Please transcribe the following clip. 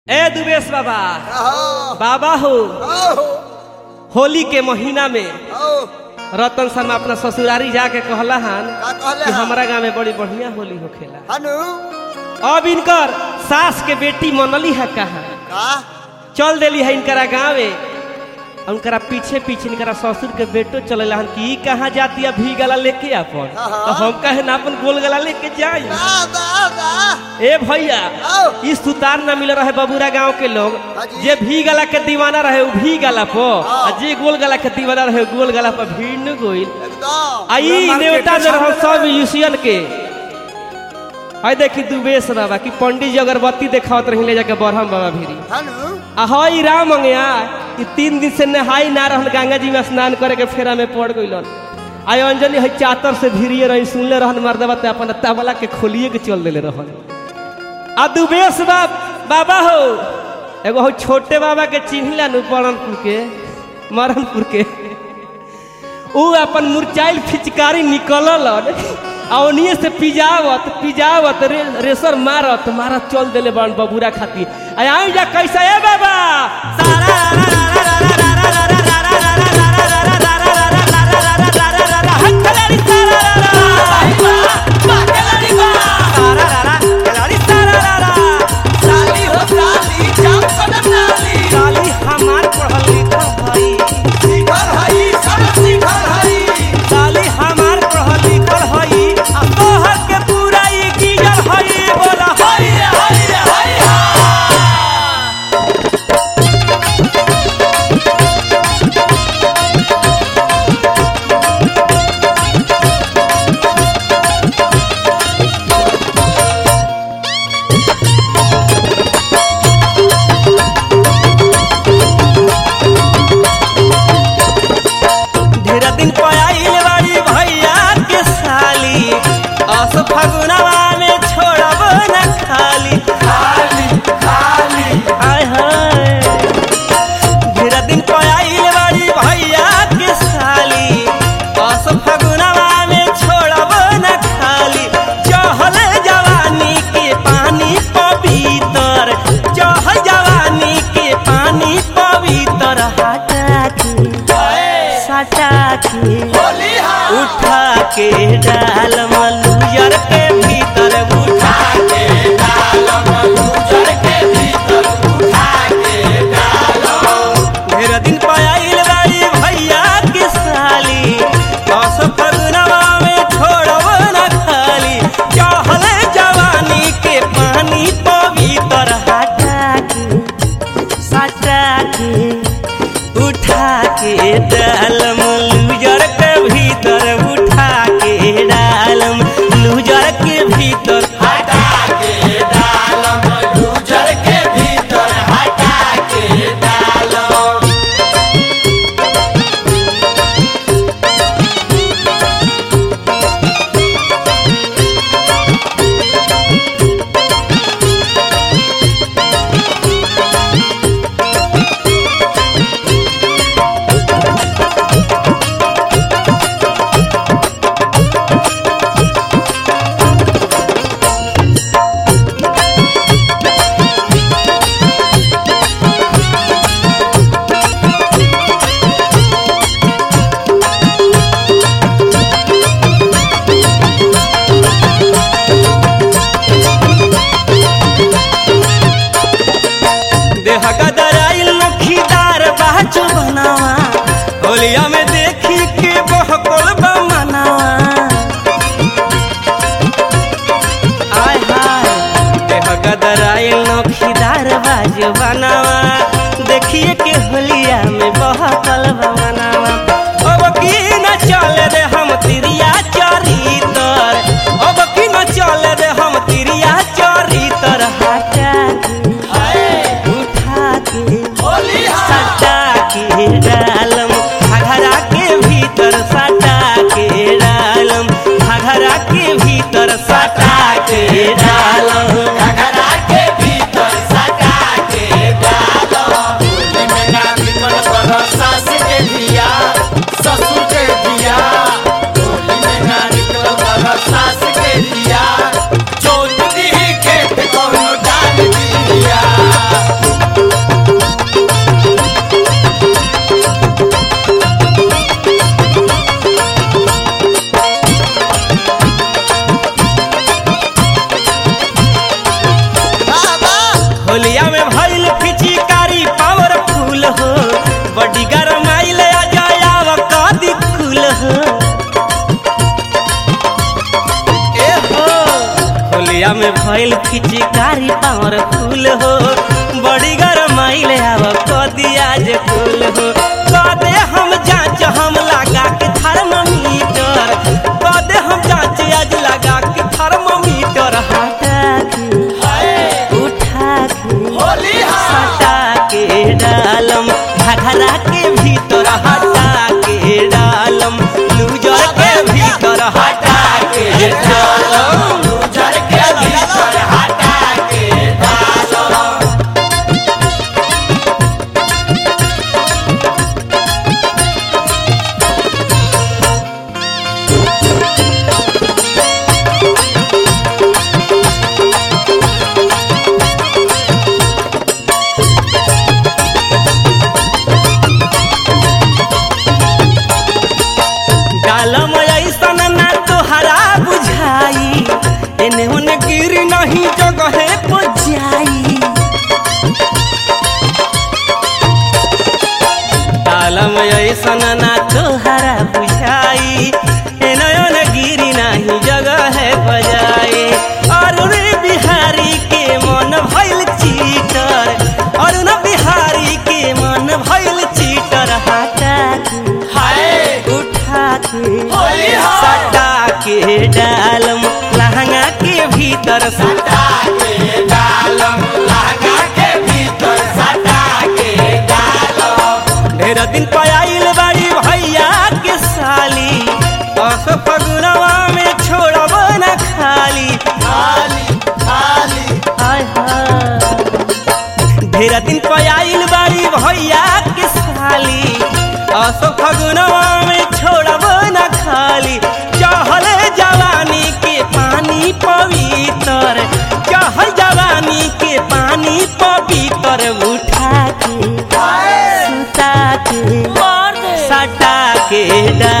ए दुबेश बाबा आहो, बाबा हो आहो, होली के महीना में आहो, रतन शर्मा अपना ससुरारी जाके कहला हन का कहले कि हन? हमारा गांव में बड़ी बढ़िया होली होखेला हनु अब इनकर सास के बेटी मनली है कहा का चल देली है इनकरा गाँवे उनकरा पीछे पीछे इनकरा ससुर के बेटो चले हन कि ई कहाँ जाती है भी गला लेके अपन हाँ, हाँ। तो हम कहे ना अपन गोल गला लेके जाई दा दा दा ए भैया आओ ई सुतार न मिल रहे बबूरा गांव के लोग हाँ जी। जे भी गला के दीवाना रहे उ भी गला पर हाँ। आ जे गोल गला के दीवाना रहे उ गोल गला पर भीड़ न गोइल एकदम आई नेवता जो रहो सब यूसियन के आई देखी दुबेश बाबा कि पंडित जी अगरबत्ती देखावत रही ले जाके बरहम बाबा भीरी हनु आ हई राम अंगया कि तीन दिन से नहाई ना रहल गंगा जी में स्नान करे के फेरा में पड़ गइलन आई अंजलि हई चातर से भिरिए रही सुनले रहन मर्दबा ते अपन तबला के खोलिए के चल देले रहन आ दुबेश बाब बाबा हो एगो हो छोटे बाबा के चिन्हला नु परणपुर के मरणपुर के ऊ अपन मुरचाइल फिचकारी निकलल आ ओनिए से पिजावत पिजावत रे, रेसर मारत मारत चल देले बन बबूरा खाती आ आई जा कैसा है बाबा सारा साली हो साली जाम कदम नाली साली हमार पढ़ल लिखल भई शिखर हई सब शिखर हई साली हमार पढ़ल लिखल हई आ तोहर के पूरा ई गिजल हई बोला हई हई हई ढेर दिन पयाइल बाड़ी भैया के साली अस फगुनवा में छोड़ब न खाली खाली खाली आय हाय ढेर दिन पयाइल बाड़ी भैया के साली अस फगुनवा में छोड़ब न खाली चहल जवानी के पानी पवित्र चहल जवानी के पानी पवित्र हटा के सटा के होली हा उठा के डाल मलुजर के भीतर उठा के डालम गुजर के भीतर उठा के डालम ढेर दिन पायल बाई भैया के साली दस फगुनवा में छोड़ब न खाली चहल जवानी के पानी पवित्र हटा के सटा के उठा के डालम लूजर के भीतर उठा के डालम लूजर के भीतर हटा के डालम गुजर के भीतर हटा के डालम देह गदराइल नखीदार बाजू बनावा होलिया में देखी के बहकल बमनावा आय हाय देह गदराइल नखीदार बाजू बनावा देखिए के होलिया में बहकल बमनावा अब की न चले रे हम तिरिया चरितर अब की न चले रे हम तिरिया चरितर हटा के उठा के होली हा सटा के डालम घघरा के भीतर सटा के डालम घघरा के भीतर सटा के डालम घघरा के भीतर सटा के डालम होलिया में भइल फिचिकारी पावरफुल हो बड़ी गरमाइल आ जाया कदी कुल हो ए हो होलिया में भइल फिचिकारी पावरफुल हो बड़ी गरमाइल आव कदी आज कुल हो कदे हम जांच हम लगा के थर्मामीटर कदे हम जांच आज लगा के थर्मामीटर हटा के उठा के होली हा हटा के डालम घघरा के भीतर हटा के डालम लूजर के भीतर हटा के डालम जर के भीतर हटा के डालो डालम ऐसन ना तोहरा बुझाई एने ओने गिर नहीं जगहे पर जाई डालम ऐसन ना तोहरा बुझाई एने ओने गिर नहीं जगहे पर जाई अरुण बिहारी के मन भइल चीटर अरुण बिहारी के मन भइल चीटर हटा के हाय उठा के होली हा सटा के डालम लहंगा के भीतर सटा सटा के डालम लहंगा के भीतर सटा के डालम ढेर दिन पयाइल बाड़ी भैया के साली दस फगुनवा में छोड़ब न खाली खाली खाली हाय हाय ढेर दिन पयाइल बाड़ी भैया के साली दस फगुनवा में छोड़ब न खाली चहल जवानी के पानी पवित्र चहल जवानी के पानी पवित्र उठा के हाय सुता के सटा के डाल